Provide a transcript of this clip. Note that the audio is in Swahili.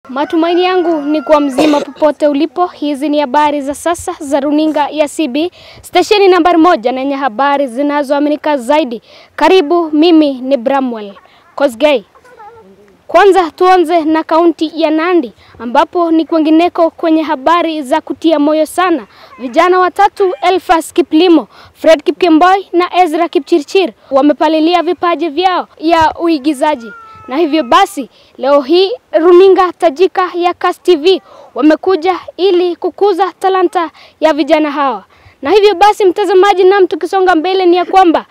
Matumaini yangu ni kwa mzima popote ulipo. Hizi ni habari za sasa za runinga ya CB, stesheni nambari moja na yenye habari zinazoaminika zaidi. Karibu, mimi ni Bramwell Kosgei. Kwanza tuanze na kaunti ya Nandi ambapo ni kwengineko kwenye habari za kutia moyo sana. Vijana watatu Elfas Kiplimo, Fred Kipkemboi na Ezra Kipchirchir wamepalilia vipaji vyao ya uigizaji na hivyo basi leo hii runinga tajika ya Kass TV wamekuja ili kukuza talanta ya vijana hawa. Na hivyo basi mtazamaji, nam tukisonga mbele ni ya kwamba